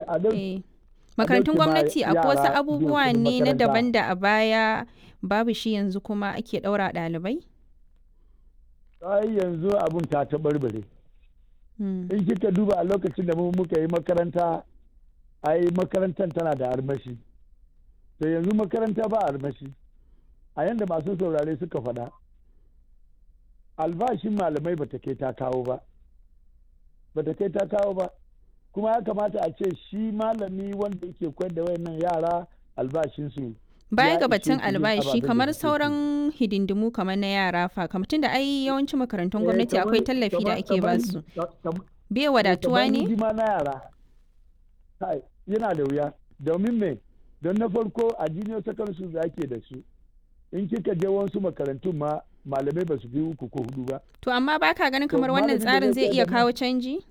a dau- Eh. Makarantun ɗauke ma gwamnati akwai wasu yara biyan abubuwa kuɗin ne na makaranta. daban da a baya babu shi yanzu kuma ake ɗaura ɗalibai? ai yanzu abun ta taɓarɓare Mm. in kika duba a lokacin da mu muka yi makaranta ai makarantar tana da armashi to yanzu makaranta ba armashi a yanda masu saurare suka faɗa albashin malamai bata kai ta kawo ba bata kai ta kawo ba kuma ya kamata a ce shi malami wanda yake koyar da wayannan yara albashinsu Baya ya ga ishe batun su yin albashi ababen da kamar suke so. sauran hidindimu kamar na yara fa kamar tunda ai yawancin makarantun gwamnati Eh, akwai kamar- tallafi da kamar- ake kamar- basu. kam- Bai wadatuwa kamar ne? hidima na yara kai, yana da wuya domin me don na farko a junior secondary school da ake da su in kika je wasu makarantun ma malamai ba su fi uku ko hudu ba To amma baka ganin To, kamar wannan malamin da tsarin zai zai iya koyar da kawo canji?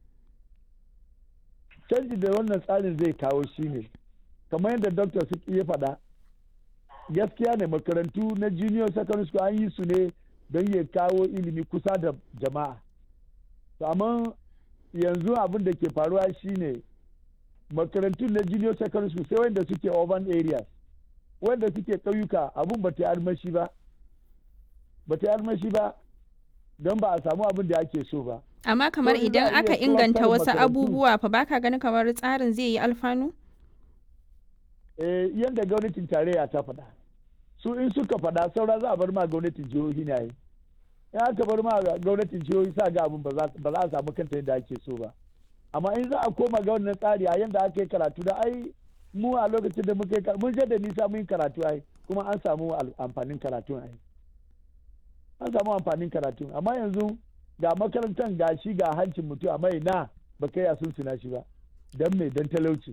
canji da wannan tsarin zai kawo shi ne kamar yadda dr su ya faɗa gaskiya ne makarantu na junior secondary school an yi su ne don ya kawo ilimi kusa da jama'a To, amma yanzu abin da ke faruwa shine makarantun na junior secondary school sai wanda suke urban areas wanda suke ƙauyuka abun ba ta yi armashi ba ba ta yi armashi ba don ba a samu abin da ake so ba Amma kamar in za a idan iya aka kowa inganta karin wasu makarantu- abubuwa fa baka ganin kamar tsarin zai yi alfanu? eh, yadda gwamnatin tarayya ta faɗa su in suka faɗa saura za a bar ma gwamnatin jihohi na yi in aka bar ma gwamnatin jihohi sa ga abin ba za ba za a samu kanta yadda ake so ba amma in za a koma ga wannan tsari a yadda aka yi karatu da ai mu a lokacin da muka yi karatu mun je da nisa mun yi karatu ai kuma an samu al- amfanin karatu ai an samu amfanin karatu amma yanzu ga makarantar ga shi ga hancin mutum amma ina ba kai a sun suna shi ba don me don talauci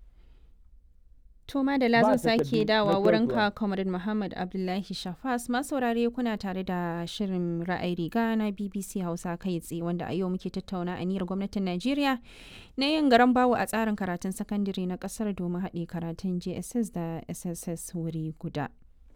To Madala Ba zan sake takardu dawa na wurin koyarwa. ka Comrade Muhammad Abdullahi Shafas masaurare kuna tare da shirin ra'ayi riga na BBC Hausa kai tsaye wanda a yau muke tattauna aniyar gwamnatin Najeriya na yin garan bawo a tsarin karatun sakandare na kasar domin haɗe karatun JSS da SSS wuri guda.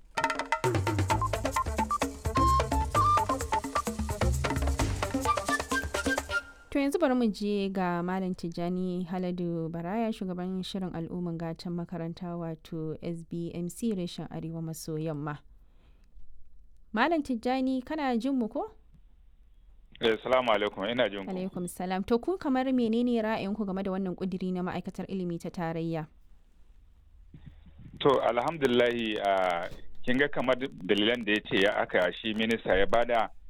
To yanzu bari mu je ga Malam Tijjani Haladu Baraya shugaban shirin al'umman gatan makaranta wato SBMC reshen Arewa maso yamma. Malam Tijjani kana jin mu ko? Eh, salamu alaikum ina jin ku. Alaikum salam. To ku kamar menene ra'ayinku game da wannan kudiri na ma'aikatar ilimi ta tarayya? To alhamdulillahi a kin ga kamar dalilan da ya ce ya aka shi minista ya bada